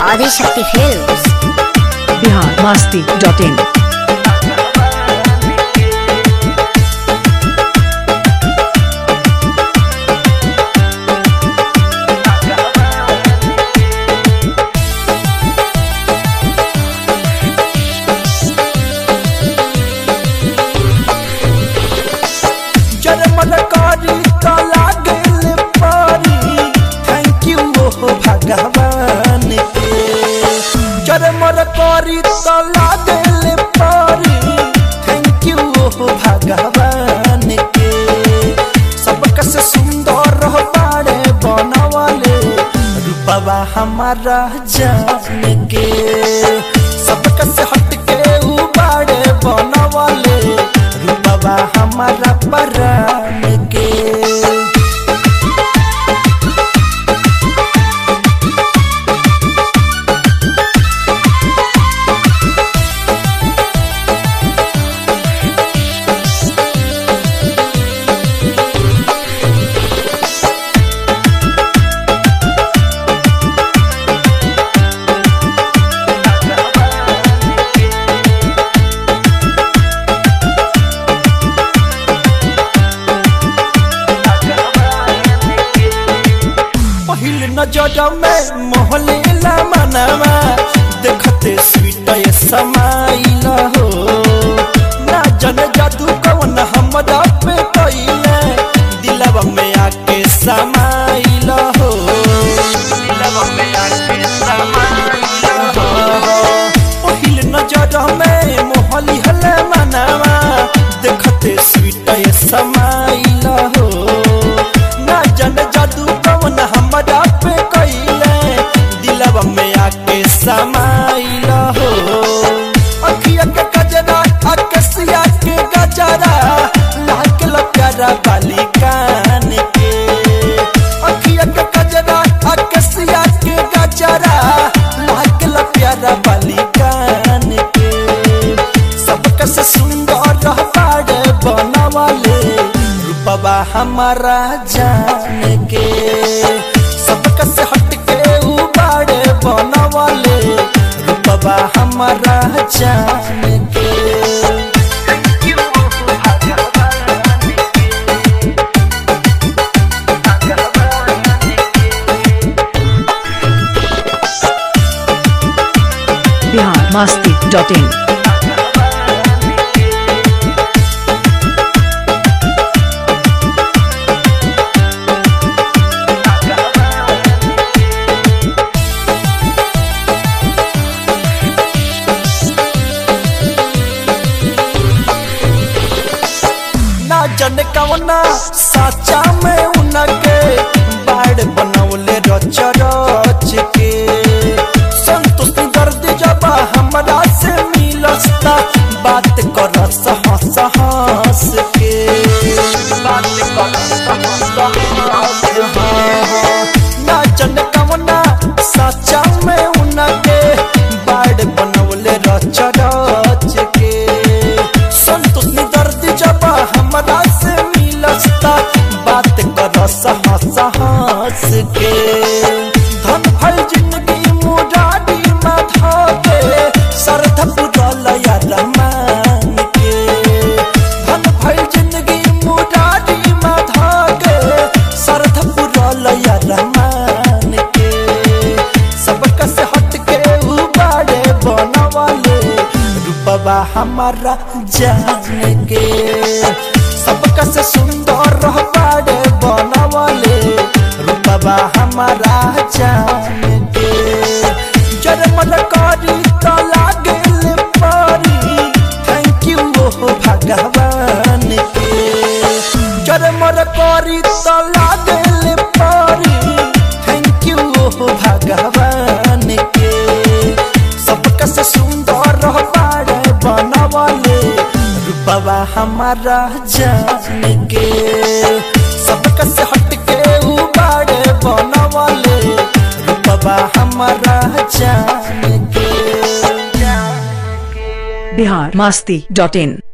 Adishakti films Bihar Masti dot in जरमल करी त लागल परी थैंक यू ओ भगवान के जरमल करी त लागल परी थैंक यू ओ भगवान के सबक से सुंदर बाड़े बनवले रूपवा हमारा जान के सबक से हटके उ बाड़े बनवले रूपवा हमारा परान के पहिल नजर में मोहलेला मनवा देखते स्वीट ये समाइल हो ना जन जादू कौन हमरा पे कइले दिलवा में आके समाइल हो दिलवा में आके समाइल हो पहिल नजर में मोहली हले मनवा देखते स्वीट ये समाइल हो ना जन जादू कौन हमरा पे कइले दिलवा में आके समाइल हो अखिया के गजरा अकसिया के गजरा लागल प्यारा बाली कान के अखिया के गजरा अकसिया के गजरा लागल प्यारा बाली कान के सबक से सुंदर बाड़े बनवाले रूपवा हमारा जान के सबक से हटके उ बाड़े बनवाले रूपवा हमारा जान के बिहार मस्ती डॉट इन ना जन कवना साचा में उनके बाड़ बनौले रच रच के संतोष दर्द जब हमरा से मिलस्ता बात कर हंस हंस के बात कर ना जन कवना साचा में उनके बाड़ बनौले रच रच के संतोष दर्द जब हमरा से मिलस्ता बात कर हंस हंस के धन भल जिंदगी मुरारी में धोके सरध पुरल या रमान के धन भल जिंदगी मुरारी में धोके सरध पुरल या रमान के सबक से हटके उ बाड़े बनवाले रूपवा हमारा जान के सबक से सुंदर बाड़े बनवाले रूपवा हमारा जान के जरमल करी त लागल परी थैंक यू ओ भगवान के जरमल करी त लागल परी थैंक यू ओ भगवान के सबक से सुंदर बाड़े बनवले रूपवा हमारा जान के सबक से हटके उ बाड़े बनवले रूपवा हमारा जान के बिहार मस्ती डॉट इन